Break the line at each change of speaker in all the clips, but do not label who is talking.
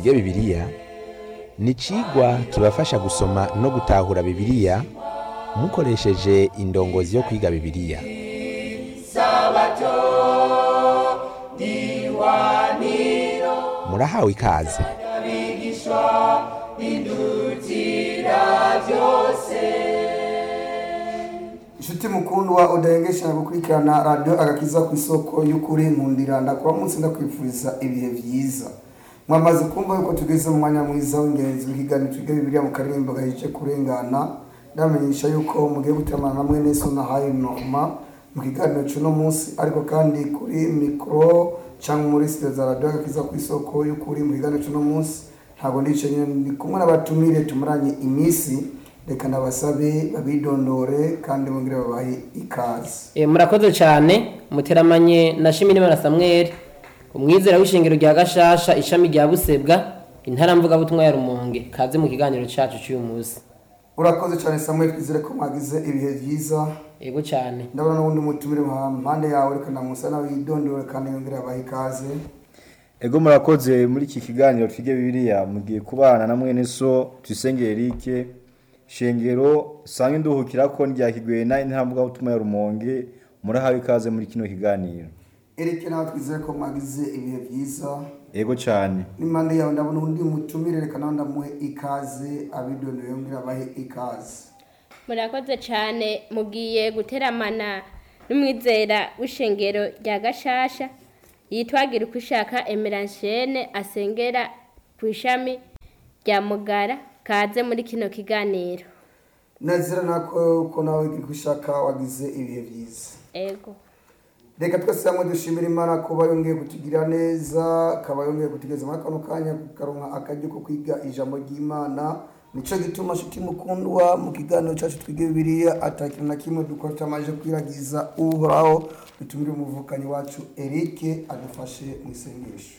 twige bibiliya ni icigwa kibafasha gusoma no gutahura bibiliya mukoresheje indongozi yo kwiga bibiliya murahawe ikaze
inshuti mukundwa udahengesha gukurikirana radiyo agakiza ku isoko y'ukuri nkundira ndakora munsi ndakwifuriza ibihe byiza mwamaze kumva yuko tugeze mu mwanya mwiza w'ingenzi w'ikiganiro twiga bibiliya mu karirimbo gaheje kurengana ndamenyesha yuko mugiye gutemana na mwene so na hayi norma mu kiganiro cy'uno munsi ariko kandi kuri mikoro cyangwa muri sitiyo za radiyo agakiza ku isoko y'ukuri mu kiganiro cy'uno munsi ntabwo ndicaye ndi kumwe n'abatumire tumuranye iminsi reka ndabasabe babidondore kandi bongere babahe ikaze
Eh, murakoze cyane muteramanye na Shimirimana Samuel umwizera w'ishingiro rya Gashasha ishami rya Busebwa intara mvugabutumwa ya Rumonge kaze mu kiganiro cyacu cy'uyu munsi
urakoze cyane samuel twizere ko mwagize ibihe byiza
yego cyane
ndabona n'ubundi mutumire mu mpande yawe reka ndamusa nawe yidondore kandi yongere abahe ikaze
ego murakoze muri iki kiganiro twige bibiliya mugiye kubana na mwene so tuyisenge erike shengero sange nduhukira ko ryakigweye na intambwe butuma ya rumonge murahawe ikaze muri kino kiganiro
erike nawe twizere ko mwagize ibihe byiza
ego cyane
n'impande yawe ndabona undi mutumire reka nawe ndamuhe ikaze abidondore yongere abahe ikaze
murakoze cyane mugiye guteramana n'umwizera w'ishengero rya gashasha yitwagira uko ushaka emeranshene asengera ku ishami rya mugara kaze muri kino kiganiro
nazira nako ko nawe uri gushaka wagize ibihe byiza
ego
reka twese hamwe dushimira imana kuba yongeye kutugira neza akaba yongeye kutugeza muri kano kanya kukaronka akaryo ko kwiga ijambo ry'imana nico gituma nshuti mukundwa mu kiganiro cyacu twige bibiliya atakintu na kimwe dukora tutamaze kwiragiza uhoraho dutumire umuvukanyi wacu erike adufashe mu isengesho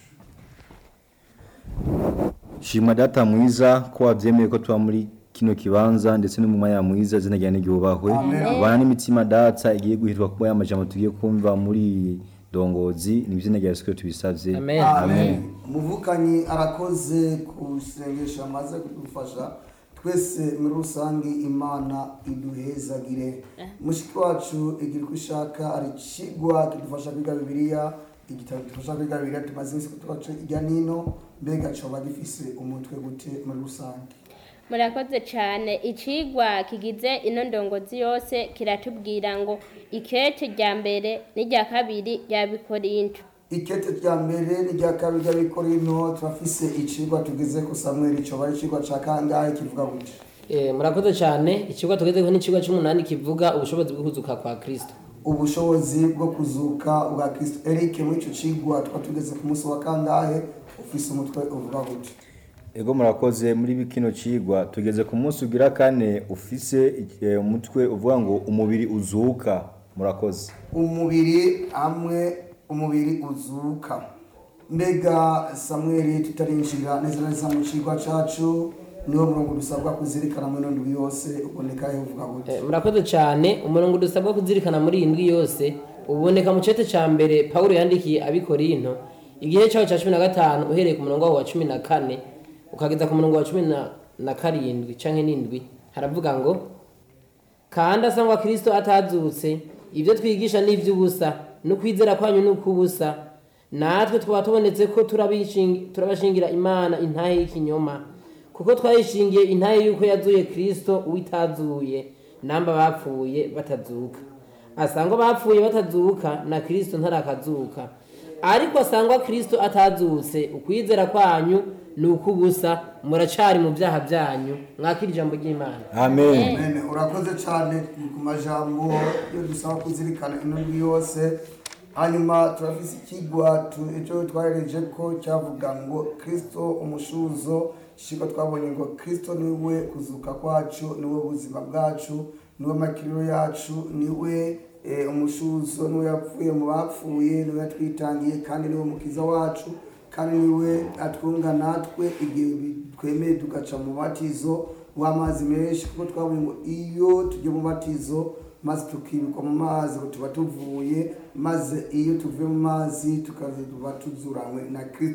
shima data mwiza ko wabyemeye ko tuba muri kino kibanza ndetse no mu mwanya mwiza izina ryawe n'iryubahwe bana n'imitima data igiye guhirwa kuba y'amajambo tugiye kumva muri iyi dongozi ni izina rya yesu kristo tubisabye
amen
amen umuvukanyi arakoze ku isengesho amaze kudufasha twese muri rusange imana iduhezagire mushiki wacu igira uko ishaka ari ikigwa kidufasha kwiga bibiliya igitabo kidufasha kwiga bibiliya tumaze iminsi kutubaca ijya n'ino mbega coba gifise umutwe gute muri rusange
murakoze cyane icigwa kigize ino ndongozi yose kiratubwira ngo ikete rya mbere n'irya kabiri rya bikorinto
ikete rya mbere n'irya kabiri ry'abikorino turafise icigwa tugeze ku samweli coba ari icigwa ca kangahe kivuga gute
Eh, murakoze cyane ikigo tugezeho n'ikigo cy'umunani kivuga ubushobozi bwo kuzuka kwa Kristo
ubushobozi bwo kuzuka bwa kristo eric muri ico cigwa tukaba tugeze ku munsi wa kangahe ufise umutwe uvuga gute
ego murakoze muri kino cigwa tugeze ku munsi ugira kane ufise eh, umutwe uvuga ngo umubiri uzuka murakoze
umubiri hamwe umubiri uzuka mbega samweli tutarinjira neza na neza mu cigwa cacu niwo murongo dusabwa kuzirikana muri ino ndwi yose uboneka he uvuga gute
Eh, murakoze cyane umurongo dusabwa kuzirikana muri iyi ndwi yose uboneka mu cete cya mbere Pawulo yandikiye abikorinto igihe cyaho cya cumi na gatanu uhereye ku murongo wa cumi na kane ukageza ku murongo wa cumi na, na karindwi canke n'indwi haravuga ngo kandi asangwa kristo atazutse ibyo twigisha ni iby'ubusa n'ukwizera kwanyu ni ukw'ubusa natwe twaba tubonetse ko turabishingi- turabashingira imana intahe y'ikinyoma kuko twayishingiye intahe y'uko yazuye kristo uwitazuye namba bapfuye batazuka asangwa bapfuye batazuka na kristo ntarakazuka ariko asangwa kristo atazutse ukwizera kwanyu ni ukw'ubusa muracari mu byaha byanyu mwakira ijambo ry'imana
amen
Amen. urakoze cyane ku majambo yo dusaba kuzirikana ino ndwi yose hanyuma turafise ikigwa tu- ejo twahereje ko cyavuga ngo kristo umushuzo ishiko twabonye ngo kristo niwe kuzuka kwacu niwe buzima bwacu niwe makiriro yacu niwe eh, umushuzo niwe yapfuye mu bapfuye niwe yatwitangiye kandi niwe mukiza wacu kandi niwe atwunga natwe igihe twemeye tugaca mu batizo w'amazi menshi kuko twabonye ngo iyo tujya mu batizo maze tukibikwa mu mazi ngo tuba tuvuye maze iyo tuvuye mu mazi tukaza tuba tuzuranywe na kristo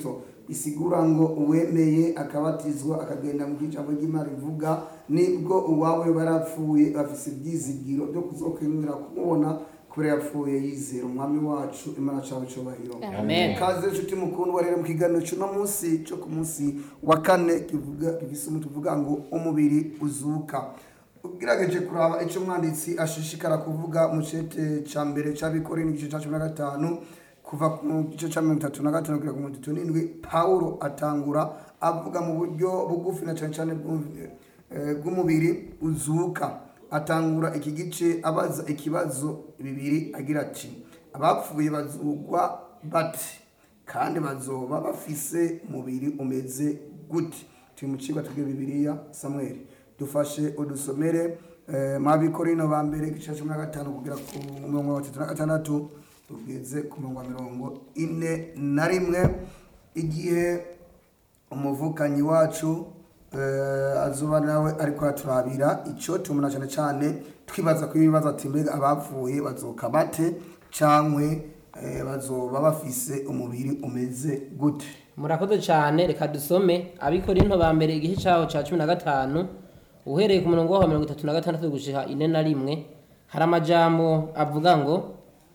isigura ngo uwemeye akabatizwa akagenda mu ijambo ry'imana rivuga nibwo uwawe barapfuye bafise ibyizigiro byo kuzokwemera kumubona kubera yapfuye yizera umwami wacu imana cawe cubahiro
Amen.
kaze inshuti mukundwa rero mu kiganiro cy'uno munsi cyo ku munsi wa kane kivuga gifise umutwe uvuga ngo umubiri uzuka ugerageje kuraba icyo umwanditsi ashishikara kuvuga mu cete ca mbere c'abikore n'igice ca cumi na gatanu kuva ku gice ca mirongo itatu na gatanu kugera ku mirongo itatu n'indwi pawulo atangura avuga mu buryo bugufi na cane cane bw'u- eh, bw'umubiri uzuka atangura iki gice abaza ikibazo bibiri agira ati abapfuye bazugwa bate kandi bazoba bafise umubiri umeze gute turi mu kigo tubwiye bibiliya samweli dufashe udusomere eh, mabikorino ba mbere igice cumi na gatanu kugera ku mirongo itatu na gatandatu tugeze ku mirongo mirongo ine na rimwe igihe umuvukanyi wacu eh, azuba nawe ariko aturabira icyo tumuna cyane cyane twibaza ko ibibazo ati mbega abapfuye bazoka bate cyangwe eh, bazoba bafise umubiri umeze gute
murakoze cyane reka dusome abikorinto ba mbere igice cyaho cya cumi na gatanu uhereye ku murongo wa mirongo itatu na gatandatu gushika ine na rimwe hari amajambo avuga ngo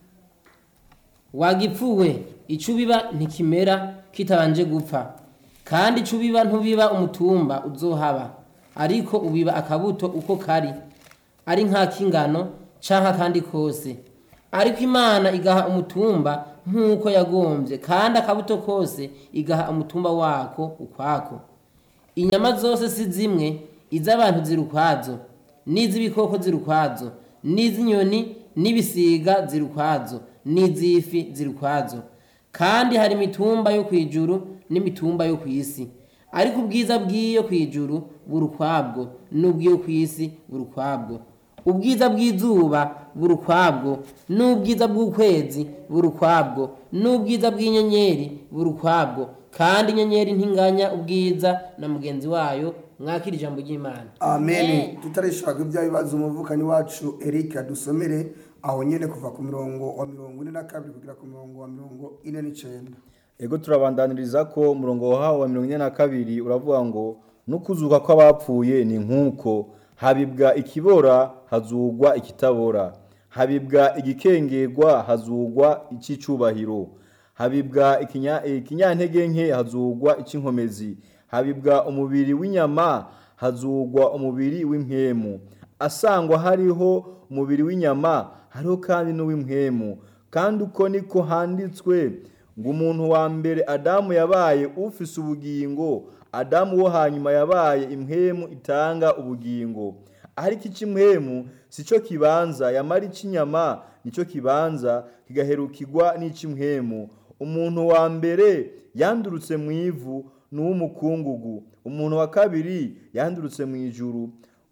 wagipfuwe icyo ubiba ntikimera kitabanje gupfa kandi icyo ubiba ntubiba umutumba uzohaba ariko ubiba akabuto uko kari ari nk'ak'ingano cyangwa akandi kose ariko imana igaha umutumba nk'uko yagombye kandi akabuto kose igaha umutumba wako ukwako inyama zose si zimwe iz'abantu ziri ukwazo n'iz'ibikoko ziri ukwazo n'iz'inyoni n'ibisiga ziri ukwazo n'iz'ifi ziri ukwazo kandi hari imitumba yo ku ijuru n'imitumba yo ku isi ariko ubwiza bw'iyo ku ijuru buri ukwabwo n'ubw'iyo ku isi buri ukwabwo ubwiza bw'izuba buri ukwabwo n'ubwiza bw'ukwezi buri ukwabwo n'ubwiza bw'inyenyeri buri ukwabwo kandi inyenyeri ntinganya ubwiza na mugenzi wayo mwakira ijambo ry'imana
amen tutarishaka ibya bibazo umuvukanyi wacu eric adusomere aho nyene kuva ku mirongo wa mirongo ine na kabiri kugera ku mirongo wa mirongo ine n'icenda
ego turabandaniriza ko umurongo wahawe wa mirongo ine na kabiri uravuga ngo n'ukuzuka kw'abapfuye ni nk'uko habibwa ikibora hazugwa ikitabora habibwa igikengerwa hazugwa icy'icubahiro habibwa ikinya- ikinyantege nke hazugwa icy'inkomezi habibwa umubiri w'inyama hazugwa umubiri w'impwemu asangwa hariho umubiri w'inyama hariho kandi n'uw'impwemu kandi uko niko handitswe ngo umuntu wa mbere adamu yabaye ufise ubugingo adamu wo hanyuma yabaye impwemu itanga ubugingo ariko icy'impwemu si cyo kibanza yamara icy'inyama nicyo kibanza kigaherukirwa n'icy'impwemu umuntu wa mbere yandurutse mu ivu ni uw'umukungugu umuntu wa kabiri yandurutse mu ijuru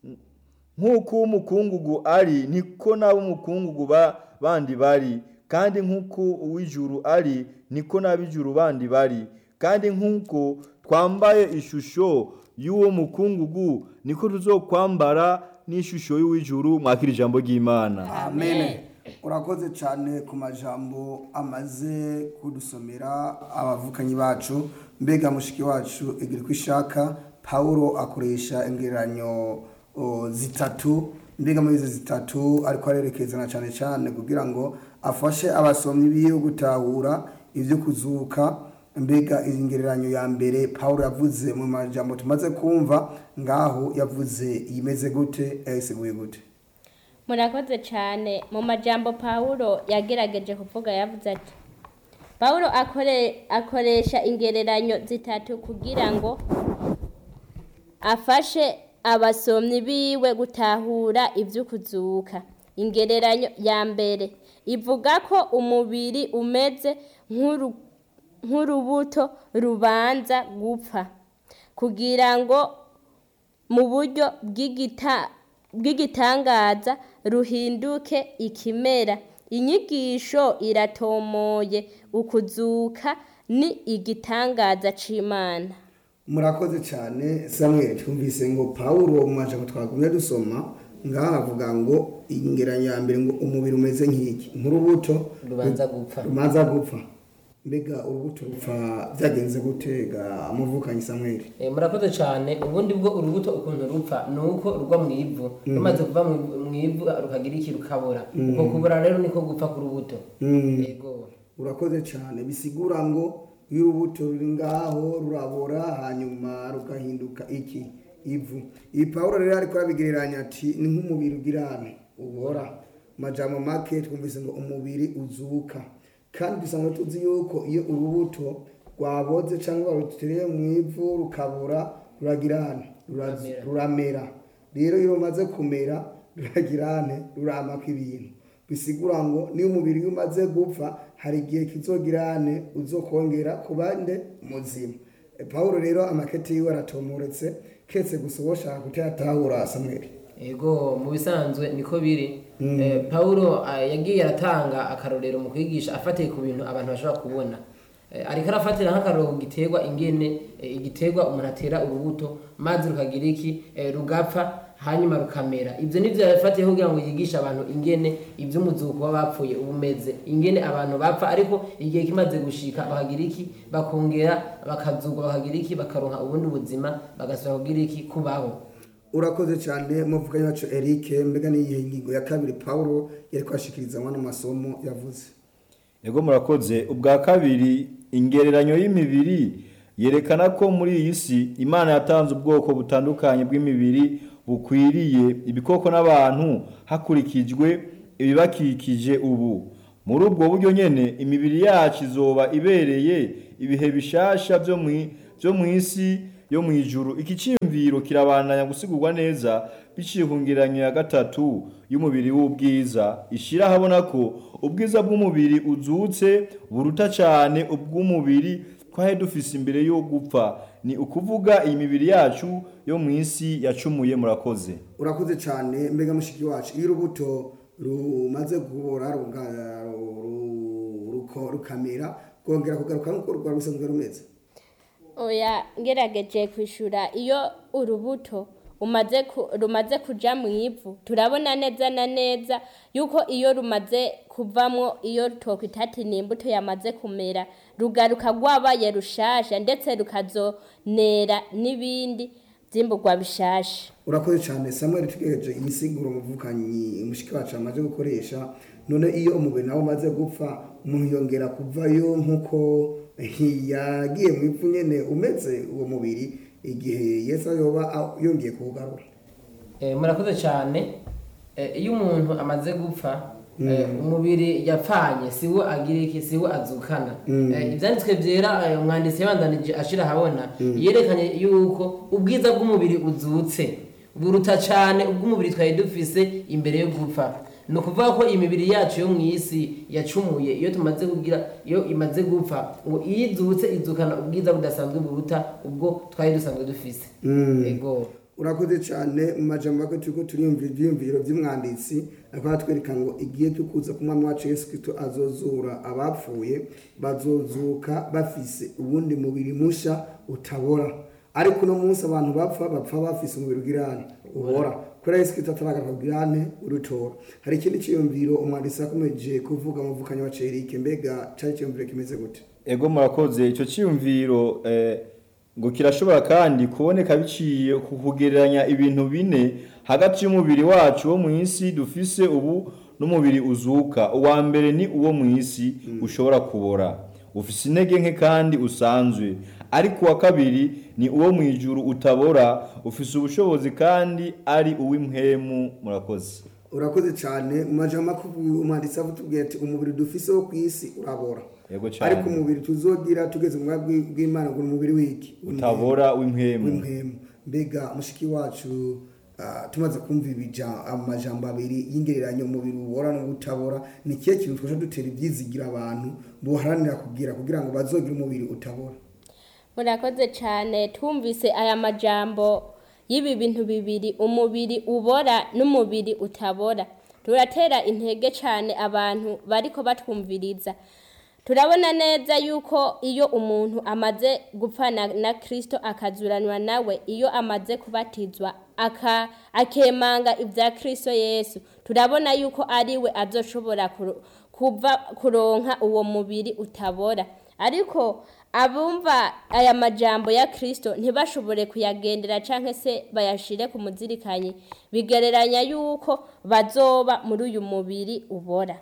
nk'uko uw'umukungugu ari niko n'ab'umukungugu ba- bandi bari kandi nk'uko uw'ijuru ari niko n'ab'ijuru bandi bari kandi nk'uko twambaye ishusho y'uwo mukungugu niko tuzokwambara n'ishusho y'uw'ijuru mwakira ijambo ry'imana
amen urakoze cyane ku majambo amaze kudusomera abavukanyi bacu mbega mushiki wacu igira uko ishaka pawulo akoresha ingereranyo o, zitatu mbega muri izi zitatu ariko arerekezana cyane cyane kugira ngo afashe abasomyi biwe gutahura ibyo kuzuka mbega iyi ngereranyo ya mbere pawulo yavuze mu majambo tumaze kumva ngaho yavuze imeze gute yayisiguye gute
murakoze cyane mu majambo pawulo yagerageje kuvuga yavuze ati pawulo akore- akoresha ingereranyo zitatu kugira ngo afashe abasomyi biwe gutahura iby'ukuzuka ingereranyo ya mbere ivuga ko umubiri umeze nk'uru- nk'urubuto rubanza gupfa kugira ngo mu buryo bw'igita- bw'igitangaza ruhinduke ikimera inyigisho iratomoye ukuzuka ni igitangaza c'imana
murakoze cyane samuel twumvise ngo pawulo mu majambo twagumye dusoma ngaha avuga ngo ingeranyo ya mbere ngo umubiri umeze nk'iki nk'urubuto
rubanza gupfa
rubanza gupfa mbega urubuto rupfa byagenze gutega muvukanyi samweli
Eh, murakoze cyane ubundi bwo urubuto ukuntu rupfa ni uko rugwa mu ivu rumaze kuva mu ivu- mu ivu rukagira iki rukabura uko kubura rero niko gupfa ku rubuto yego
urakoze cyane bisigura ngo iyo urubuto ruri ngaho rurabora hanyuma rugahinduka iki ivu iyi pawulo rero ariko arabigereranya ati ni nk'umubiri ugirane ubora mu majambo make twumvise ngo umubiri uzuka kandi dusanzwe tuzi yuko iyo urubuto rwaboze cyangwa barutereye mu ivu rukabura ruragirane rura-
Ruramera.
ruramera rero iyo rumaze kumera ruragirane ruramako ibintu bisigura ngo niyo umubiri iyo umaze gupfa hari igihe kizogirane uzokongera ku bande muzima E, pawulo rero amakete yiwe aratomoretse ketse gusa uwo shaka kutayatahura samweli
yego mu bisanzwe niko biri Eh, pawulo ah, yagiye aratanga akarorero mu kwigisha afatiye ku bintu abantu bashobora kubona Eh, ariko arafatira nk'akarorero ku giterwa ingene eh, igiterwa umuntu atera urubuto maze rukagira iki Eh, rugapfa hanyuma rukamera ibyo nibyo yafatiye kugira ngo yigishe abantu ingene iby'umuzuko w'abapfuye uba umeze ingene abantu bapfa ariko igihe kimaze gushika bakagira iki bakongera bakazugwa bakagira iki bakaronka ubundi buzima bagasubira kugira iki kubaho
urakoze cyane muvuganyi wacu eric mbega n'iyihe ngingo ya kabiri pawulo yari kwashikiriza amwe masomo yavuze
Ego murakoze ubwa kabiri ingereranyo y'imibiri yerekana ko muri iyi si Imana yatanze ubwoko butandukanye bw'imibiri bukwiriye ibikoko n'abantu hakurikijwe ibibakikije ubu muri ubwo buryo nyene imibiri yacu izoba ibereye ibihe bishasha byo mu byo mu isi yo mu ijuru iki cyiyumviro kirabandanya gusigurwa neza biciye ku ngereranyo ya gatatu y'umubiri w'ubwiza ishira habona ko ubwiza bw'umubiri uzutse buruta cyane ubw'umubiri twari dufise imbere yo gupfa ni ukuvuga iyi mibiri yacu yo mu isi yacumuye murakoze
urakoze cyane mbega mushiki wacu iyo urubuto rumaze kubora ruga- ru- ruko- rukamera rwongera kugaruka nk'uko rwari rusanzwe rumeze
oya ngerageje kwishura iyo urubuto umaze ku- rumaze kuja mu ivu turabona neza na neza yuko iyo rumaze kuvamwo iyo twokwita ati ni imbuto yamaze kumera rugaruka rwabaye rushasha ndetse rukazonera n'ibindi vyimburwa bishasha
urakoze cyane samuel tugejeje iyi siguro umuvukanyi umushiki wacu amaze gukoresha none iyo umubiri nawe umaze gupfa umuntu yongera kuvayo nk'uko yagiye mu ivu nyene umeze uwo mubiri igihe yesu yoba a- yongeye kuwugarura
Eh, murakoze cyane Eh, iyo umuntu amaze gupfa eh, umubiri yapfanye siwo agira iki siwo azukana Eh, ibyanditswe byera eh, umwanditsi yabandanije ashira ahabona yerekanye yuko ubwiza bw'umubiri uzutse buruta cyane ubw'umubiri twari dufise imbere yo gupfa ni ukuvuga ko imibiri yacu yo mu isi yacumuye iyo tumaze kugira iyo imaze gupfa ngo iyo izutse izukana ubwiza budasanzwe buruta ubwo twari dusanzwe dufise yego
urakoze cyane mu majambo make turiko turiyumvira ivyiyumviro vy'umwanditsi ariko aratwereka ngo igihe cyo kuza ku mwami wacu yesu kristo azozura abapfuye bazozuka bafise ubundi mubiri musha utabora ariko uno munsi abantu bapfa bapfa bafise umubiri ugirane ubora kubera yesu kristo ataragaruka ugirane urutora hari ikindi ciyumviro umwanditsi yakomeje kuvuga muvukanyi wa cerike mbega cari ciyumviro kimeze gute
ego murakoze icyo cyiyumviro eh, ngo kirashobora kandi kuboneka biciye ku kugereranya ibintu bine hagati y'umubiri wacu wo mu isi dufise ubu n'umubiri uzuka uwa mbere ni uwo mu isi ushobora kubora ufise intege nke kandi usanzwe ariko uwa kabiri ni uwo mu ijuru utabora ufise ubushobozi kandi ari uw'impwemu murakoze
urakoze cyane mu majambo make umwanditsi avuga ati umubiri dufise wo ku isi urabora
Yego cyane.
ariko umubiri tuzogira tugeze mu bwami bw'imana ngo ni umubiri w'iki
utabora w'impwemu
w'impwemu mbega mushiki wacu ah, tumaze kumva ibija amajambo abiri y'ingereranyo umubiri ubora n'ubutabora ni ikihe kintu twasha dutera ibyizigira abantu buharanira kugira kugira ngo bazogire umubiri utabora
murakoze cyane twumvise aya majambo y'ibi bintu bibiri umubiri ubora n'umubiri utabora turatera intege cyane abantu bariko batwumviriza turabona neza yuko iyo umuntu amaze gupfana na kirisito akazuranwa nawe iyo amaze kubatizwa aka akemanga ibya kirisito yesu turabona yuko ari we azoshobora kuro- kuva kuronka uwo mubiri utabora ariko abumva aya majambo ya kirisito ntibashobore kuyagendera cyangwa se bayashire ku muzirikanyi bigereranya yuko bazoba muri uyu mubiri ubora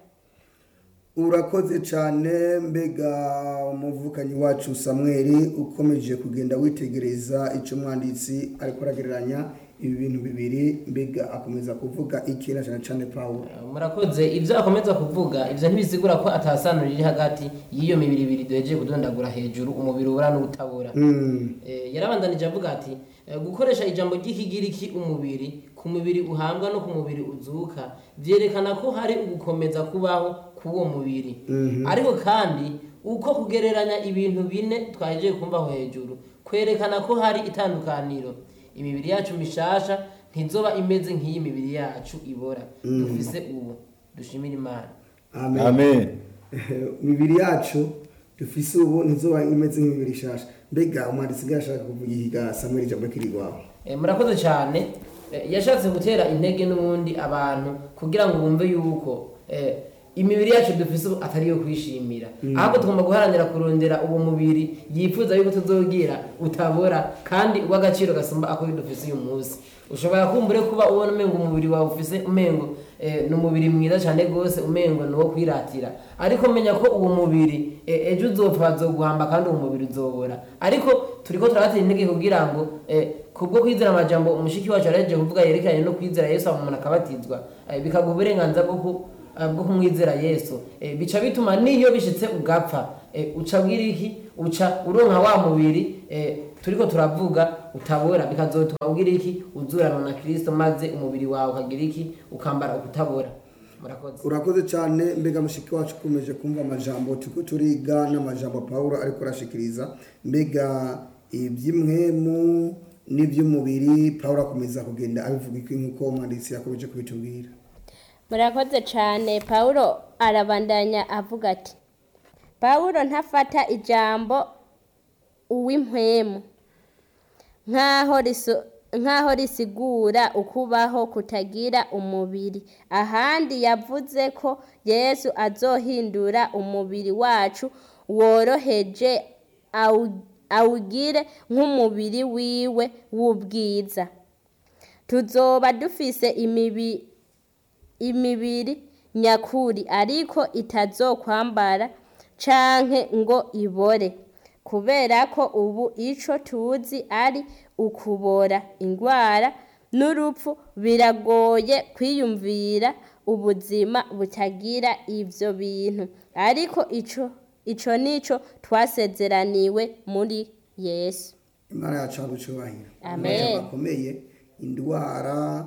urakoze cyane mbega umuvukanyi wacu samweri ukomeje kugenda witegereza icyo umwanditsi ariko aragereranya ibi bintu bibiri mbega akomeza kuvuga iki na cyane cyane pawulo
murakoze ibyo akomeza kuvuga ibyo ntibisigura ko atasano riri hagati y'iyo mibiri ibiri duhejeje kudondagura hejuru umubiri ubura n'ubutabura Eh, yarabandanije avuga ati eh, gukoresha ijambo ry'ikigiriki umubiri ku mubiri uhambwa no ku mubiri uzuka byerekana ko hari ugukomeza kubaho k'uwo mubiri ariko kandi uko kugereranya ibintu bine twahejeje kumvaho hejuru kwerekana ko hari itandukaniro imibiri yacu mishasha ntizoba imeze nk'iyi mibiri yacu ibora dufise ubu dushimira imana
amen
amen
imibiri yacu dufise ubu ntizoba imeze nk'imibiri ishasha mbega umwanditsi bwa ashaka kuvuga ihiga samweri ijambo kiri iwawe
Eh, murakoze cyane Eh, yashatse gutera intege n'ubundi abantu kugira ngo bumve yuko eh, imibiri yacu dufise ubu atari iyo kwishimira ahubwo tugomba guharanira kurondera uwo mubiri yifuza yuko tuzogira utabora kandi uw'agaciro gasumba ako dufise uyu munsi ushobora kumbure kuba ubona umengo umubiri wawe ufise umengo eh, ni umubiri mwiza cyane rwose umengo ni uwo kwiratira ariko menya ko uwo mubiri eh, ejo uzopfa bazoguhamba kandi uwo mubiri uzobora ariko turiko turabatera intege kugira ngo eh, kubwo kwizera amajambo umushiki wacu yarahejeje kuvuga yerekeranye no kwizera yesu hama umuntu akabatizwa eh, bikaguha uburenganzira bwo ku- eh, bwo kumwizera yesu Eh, bica bituma niyo bishitse ugapfa eh, uca bwira iki uca uronka wa mubiri eh, turiko turavuga utabora bikazotuma ugira iki uzurana na kristo maze umubiri wawe ukagira iki ukambara ukutabora murakoze
urakoze cyane mbega mushiki wacu ukomeje kumva amajambo turiko turiga n'amajambo pawulo ariko arashikiriza mbega iby'imwemu n'iby'umubiri pawulo akomeza kugenda abivuga iki nk'uko umwanditsi yakomeje kubitubwira
murakoze cyane pawulo arabandanya avuga ati pawulo ntafata ijambo uw'impwemu nk'aho riso- nk'aho risigura ukubaho kutagira umubiri ahandi yavuze ko yesu azohindura umubiri wacu woroheje awu- awugire nk'umubiri wiwe w'ubwiza tuzoba dufise imibi imibiri nyakuri ariko itazokwambara canke ngo ibore kubera ko ubu ico tuzi ari ukubora ingwara n'urupfu biragoye kwiyumvira ubuzima butagira ivyo bintu ariko ico ico nico twasezeraniwe muri yesu
imana yacu hagucubahira
Amen.
amajambo akomeye indwara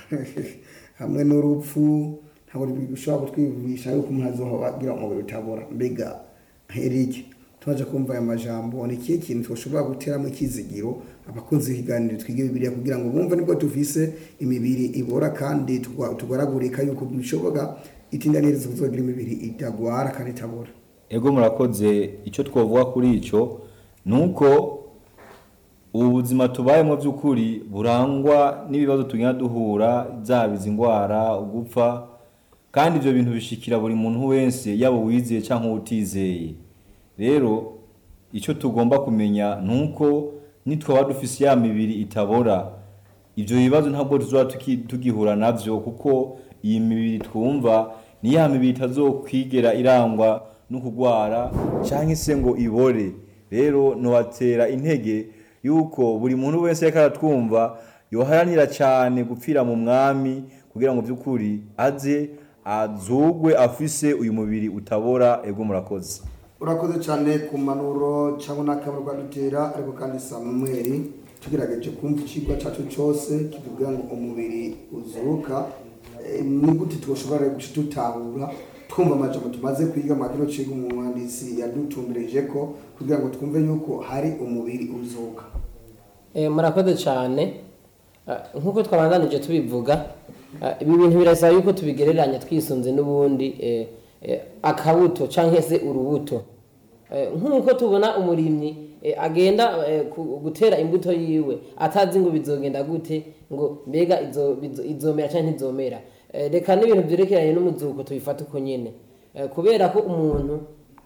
hamwe n'urupfu ntabwo bishobora kutwivugisha yuko umuntu azogira umubiri utabora mbega herike tumaze kumva aya majambo ni ikihe kintu twashobora guteramo ikizigiro abakunzi b'ikiganiro twige bibiliya kugira ngo bumve nibwo tufise imibiri ibora kandi tugwa- tugaragurika yuko bishoboka itinda n'iherezo kuzogira imibiri itagwara kandi itabora
ego murakoze icyo twavuga kuri icyo ni uko ubu buzima tubayemo by'ukuri burangwa n'ibibazo tugenda duhura zaba izi ndwara ugupfa kandi ibyo bintu bishikira buri muntu wese yaba uwizeye cyangwa utizeye rero icyo tugomba kumenya ni uko nitwaba dufise ya mibiri itabora ibyo bibazo ntabwo tuzaba tuki- tugihura nabyo kuko iyi mibiri twumva ni ya mibiri itazokwigera irangwa no kurwara cyangwa se ngo ibore rero ntiwatera intege yuko buri muntu wese reka aratwumva yoharanira cyane gupfira mu mwami kugira ngo by'ukuri aze azugwe afise uyu mubiri utabora ego murakoze
urakoze cyane ku manuro cyangwa n'akamaro rwadutera ariko kandi samweri tugerageje kumva ikigwa cyacu cyose kitubwira ngo umubiri uzuka Eh, ni gute twashobora guca tutahura twumva amajambo tumaze kwiga mu kino kigo umwanditsi yadutumbireje ko kugira ngo twumve yuko hari umubiri uzuka
Eh, murakoze cyane Ah, nk'uko twabandanije tubivuga ah, ibi bintu birasaba yuko tubigereranya twisunze n'ubundi eh, eh, akabuto cyangwa se urubuto Eh, nk'uko tubona umurimyi eh, agenda eh, ku- gutera imbuto yiwe atazi ngo bizogenda gute ngo mbega izo- bizo- izomera cyangwa ntizomera Eh, reka n'ibintu byerekeranye n'umuzuko tubifata uko nyine Eh, kubera ko umuntu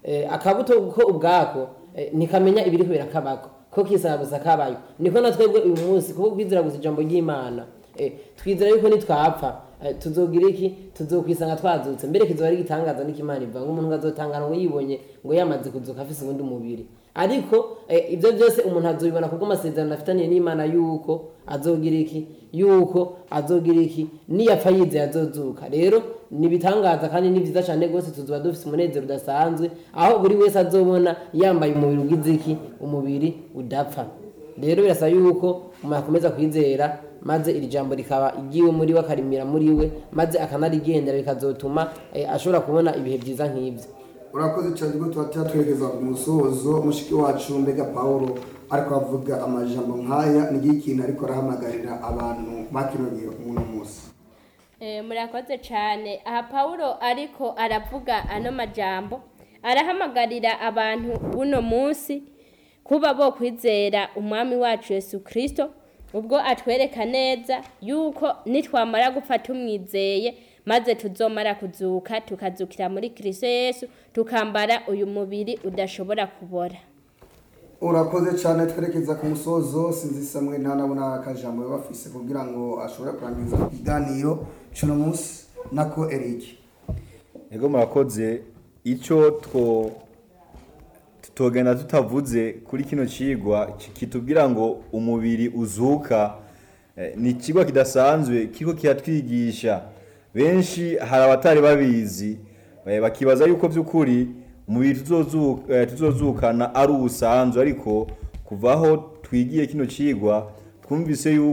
eh, akabuto ko ubwako eh, ntikamenya ibiri kubera kabako ko kisaba gusa kabayo niko na twebwe uyu munsi kuko kwizera gusa ijambo ry'imana eh, twizera yuko nitwapfa eh, tuzogira iki tuzokwisanga twazutse mbere kizoba ari igitangaza n'ikimana ivuga ngo umuntu azotangana ngo yibonye ngo yamaze kuzuka afise ubundi mubiri ariko eh, ibyo byose umuntu azobibona kubwo amasezerano afitaniye n'imana yuko azogira iki yuko azogira iki niyapfa yizeye azozuka rero ni ibitangaza kandi ni byiza cyane rwose tuzoba dufite umunezero udasanzwe aho buri wese azobona yambaye umubiri ugize iki umubiri udapfa rero birasaba yuko umuntu akomeza kwizera maze iri jambo rikaba igiwe muri we akarimira muri we maze akanarigendera bikazotuma eh, ashobora kubona ibihe byiza nk'ibyo
urakoze cyane rwo tuba twerekeza ku musozo mushiki wacu mbega paul ariko avuga amajambo nk'aya ni ikintu ariko arahamagarira abantu bakinogiye uno munsi
Eh, murakoze cyane aha pawulo ariko aravuga ano majambo arahamagarira abantu buno munsi kuba bo kwizera umwami wacu yesu kirisito ubwo atwereka neza yuko nitwamara gupfa tumwizeye maze tuzomara kuzuka tukazukira muri kirisito yesu tukambara uyu mubiri udashobora kubora
urakoze cyane twerekeza ku musozo sinzi samwe ntanabona akajambo baba bafise kugira ngo ashobore kurangiza ikiganiro cy'uno munsi nako erike
ego murakoze icyo two tutogenda tutavuze kuri kino cigwa ki- kitubwira ngo umubiri uzuka eh, ni ikigwa kidasanzwe kiko kiratwigisha benshi hari abatari babizi eh, bakibaza yuko by'ukuri umubiri tuzozu- eh, tuzozukana ari ubusanzwe ariko kuva aho twigiye kino cigwa twumvise yuko